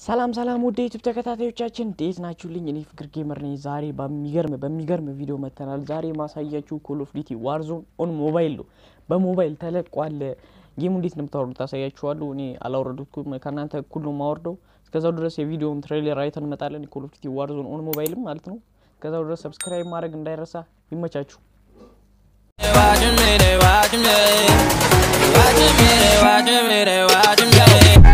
ሰላም ሰላም ውድ ዩቱብ ተከታታዮቻችን እንዴት ናችሁልኝ? እኔ ፍቅር ጌመር ነኝ። ዛሬ በሚገርም በሚገርም ቪዲዮ መጥተናል። ዛሬ ማሳያችሁ ኮል ኦፍ ዲቲ ዋርዞን ኦን ሞባይል ነው። በሞባይል ተለቋል። ጌሙ እንዴት እንደምታወርዱት ታሳያችኋለሁ። እኔ አላወረዱትኩም፣ ከእናንተ እኩል ነው የማወርደው። እስከዛው ድረስ የቪዲዮውን ትሬለር አይተን እንመጣለን። ኮል ኦፍ ዲቲ ዋርዞን ኦን ሞባይልም ማለት ነው። እስከዛው ድረስ ሰብስክራይብ ማድረግ እንዳይረሳ። ይመቻችሁ። Watching me, they watching me. Watching me, they watching me, they watching me.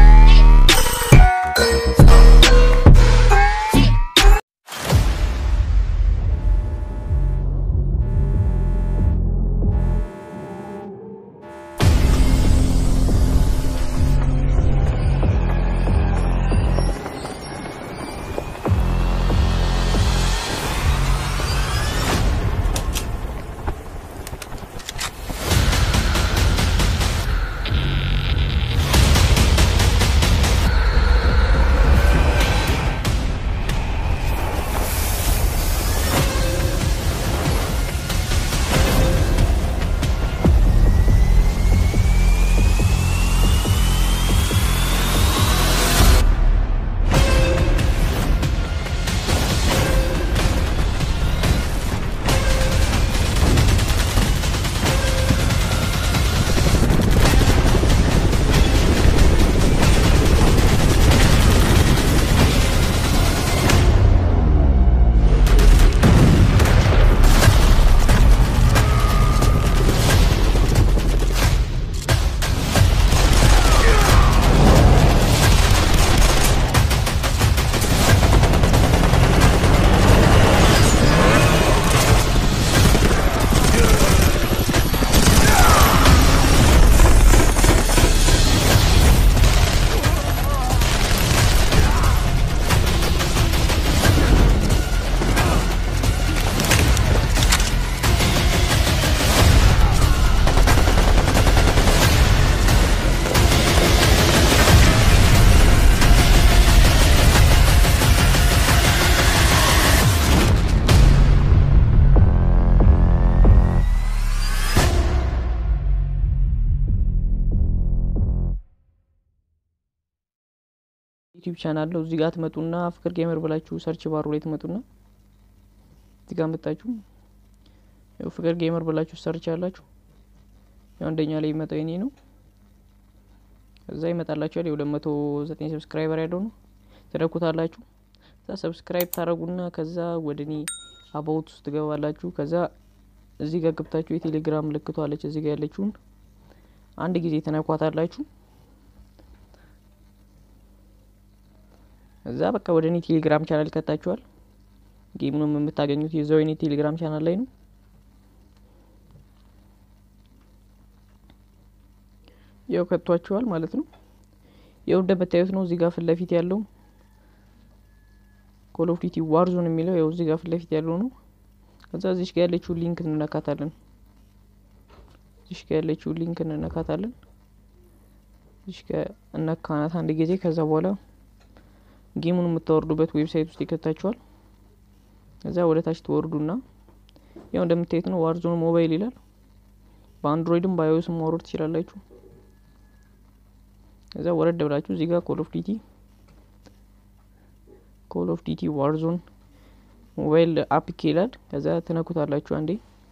ዩቲዩብ ቻናል ነው። እዚህ ጋር ትመጡና ፍቅር ጌመር ብላችሁ ሰርች ባሩ ላይ ትመጡና እዚህ ጋር መጣችሁ ያው ፍቅር ጌመር ብላችሁ ሰርች ያላችሁ ያው አንደኛ ላይ የሚመጣው የኔ ነው። እዛ ይመጣላችኋል። የሁለት መቶ ዘጠኝ ሰብስክራይበር ያለው ነው። ትደኩታላችሁ። እዛ ሰብስክራይብ ታደረጉና ከዛ ወደ እኔ አባውት ውስጥ ትገባላችሁ። ከዛ እዚህ ጋር ገብታችሁ የቴሌግራም ምልክቷ አለች እዚህ ጋር ያለችውን አንድ ጊዜ ትነኳታላችሁ። እዛ በቃ ወደ እኔ ቴሌግራም ቻናል ከታችኋል። ጌሙንም የምታገኙት የዛው የኔ ቴሌግራም ቻናል ላይ ነው። ያው ከቷችኋል ማለት ነው። ያው እንደምታዩት ነው። እዚህ ጋር ፊት ለፊት ያለው ኮል ኦፍ ዲቲ ዋርዞን የሚለው ያው እዚህ ጋር ፊት ለፊት ያለው ነው። ከዛ እዚሽ ጋር ያለችውን ሊንክ እንነካታለን። እዚሽ ጋር ያለችውን ሊንክ እንነካታለን። እዚሽ ጋር እነካናት አንድ ጊዜ ከዛ በኋላ ጌሙን የምታወርዱበት ዌብሳይት ውስጥ ይከታችኋል። እዛ ወደ ታች ትወርዱና ያው እንደምታዩት ነው ዋርዞን ሞባይል ይላል። በአንድሮይድም በአይኦስም ማውረድ ትችላላችሁ። እዛ ወረድ ብላችሁ እዚህ ጋር ኮል ኦፍ ዲቲ ኮል ኦፍ ዲቲ ዋርዞን ሞባይል አፕክ ይላል። ከዛ ትነኩታላችሁ አንዴ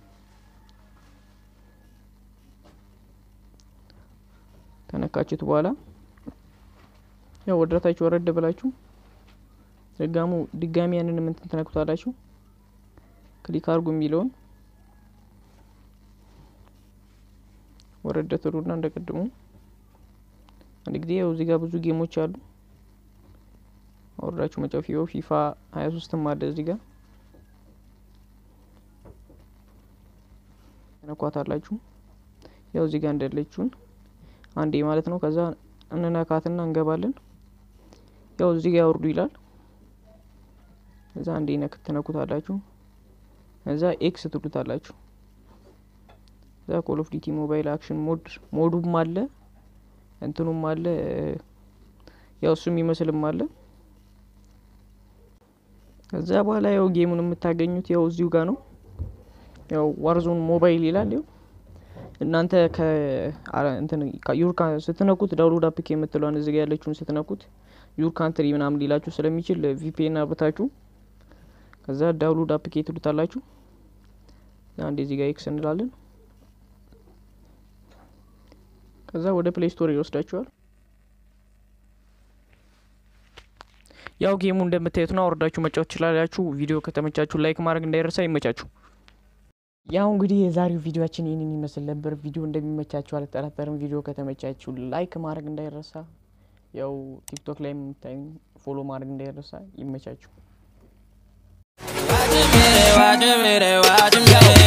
ከነካችሁት በኋላ ያው ወደታችሁ ወረድ ብላችሁ ድጋሙ ድጋሚ ያንን ምንትን ትነኩታላችሁ። ክሊክ አድርጉ የሚለውን ወረደ ትሉና እንደቀድሙ አንድ ጊዜ ያው እዚህ ጋር ብዙ ጌሞች አሉ። አወርዳችሁ መጫወት ፊፋ ሀያ ሶስትም አለ እዚህ ጋር ተነኳታላችሁ። ያው እዚህ ጋር እንዳለችውን አንዴ ማለት ነው። ከዛ እንነካትና እንገባለን። ያው እዚህ ጋር ያወርዱ ይላል። እዛ አንዴ ነክ ትነኩታላችሁ። እዛ ኤክስ ትሉታላችሁ። እዛ ኮል ኦፍ ዲቲ ሞባይል አክሽን ሞድ ሞዱም አለ እንትኑም አለ ያው እሱም ይመስልም አለ። ከዛ በኋላ ያው ጌሙን የምታገኙት ያው እዚሁ ጋር ነው። ያው ዋርዞን ሞባይል ይላል። ያው እናንተ ከ እንትን ዩርካ ስትነኩት ዳውንሎድ አፕክ የምትለዋን እዚጋ ያለችውን ስትነኩት ዩር ካንትሪ ምናምን ሊላችሁ ስለሚችል ቪፒኤን አብርታችሁ ከዛ ዳውንሎድ አፕሊኬት ትሉታላችሁ። አንድ እዚህ ጋር ኤክስ እንላለን። ከዛ ወደ ፕሌይ ስቶር ይወስዳችኋል። ያው ጌሙ እንደምታዩት ነው። አውርዳችሁ መጫወት ትችላላችሁ። ቪዲዮ ከተመቻችሁ ላይክ ማድረግ እንዳይረሳ። ይመቻችሁ። ያው እንግዲህ የዛሬው ቪዲዮችን ይህንን ይመስል ነበር። ቪዲዮ እንደሚመቻችሁ አልጠራጠርም። ቪዲዮ ከተመቻችሁ ላይክ ማድረግ እንዳይረሳ። ያው ቲክቶክ ላይ የምታዩ ፎሎ ማድረግ እንዳይረሳ። ይመቻችሁ። Watch me, watch me, watch me.